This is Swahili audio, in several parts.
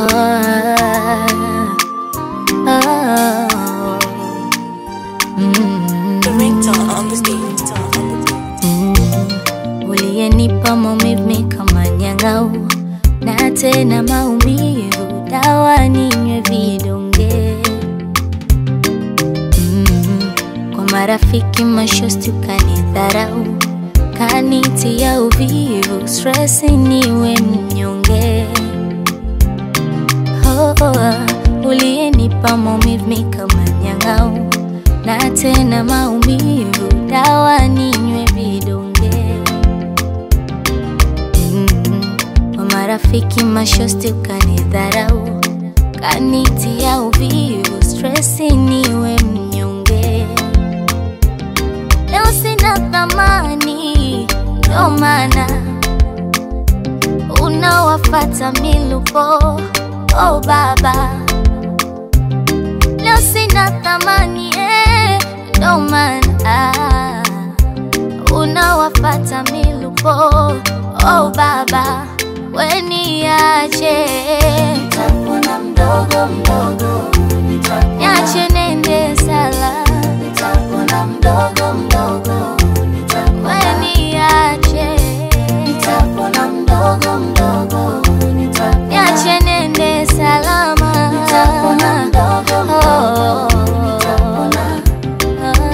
oh, mm, The ringtone on the beat. uliyenipa maumivu kama nyang'au na tena maumivu, dawa ninywe vidonge mm, kwa marafiki mashosti ukanidharau, kanitia uvivu, stress niwe mnyonge oh, oh, uliyenipa maumivu kama nyang'au na tena maumivu, dawa ninywe vidonge mm, kwa marafiki mashosti ukanidharau, kanitia uvivu, stress niwe mnyonge. Leo sina thamani, ndo maana unawafata milupo. Oh baba, leo sina thamani eh, ndo maana unawafata milupo. Oh baba, weniache Nitapona mdogo mdogo, nitapona, niache nende sala, nitapona mdogo mdogo, nitapona, weniache nitapona mdogo mdogo, nitapona, niache nende salama. nitapona mdogo mdogo, Oh. nitapona.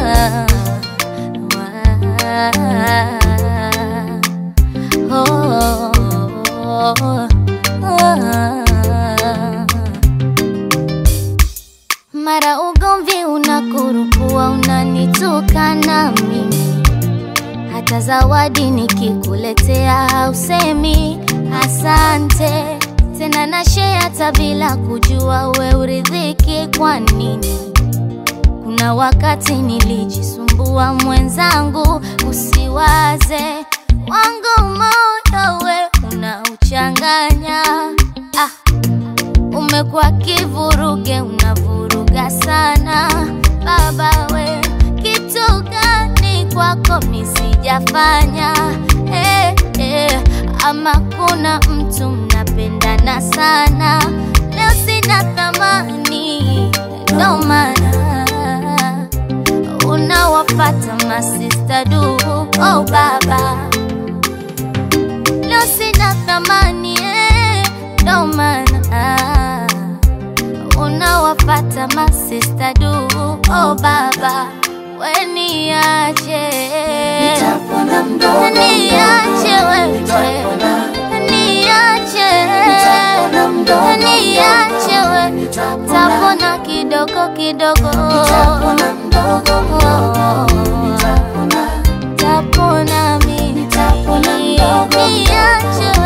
Mara ugomvi unakurukua, unanitukana mimi, hata zawadi nikikuletea hausemi asante tena, na share hata bila kujua we uridhiki kwa nini? Kuna wakati nilijisumbua mwenzangu, usiwaze wangu moyo we unauchanganya. Ah, umekuwa kivuruge, unavuruga sana baba we, kitu gani kwako misijafanya? Eh, eh, ama kuna mtu mnapendana sana, leo sina thamani, ndo maana unawafata masista du. Oh baba, leo sina thamani eh, ndo maana unawafata masista du. Oh baba, weniache Nitapona mdogo niache mdogo, wewe nitapona, niache nitapona mdogo niache mdogo, we nitapona, tapona kidogo kidogo nitapona mdogo mdogo, nitapona, tapona mimi Nitapona mdogo mdogo. niache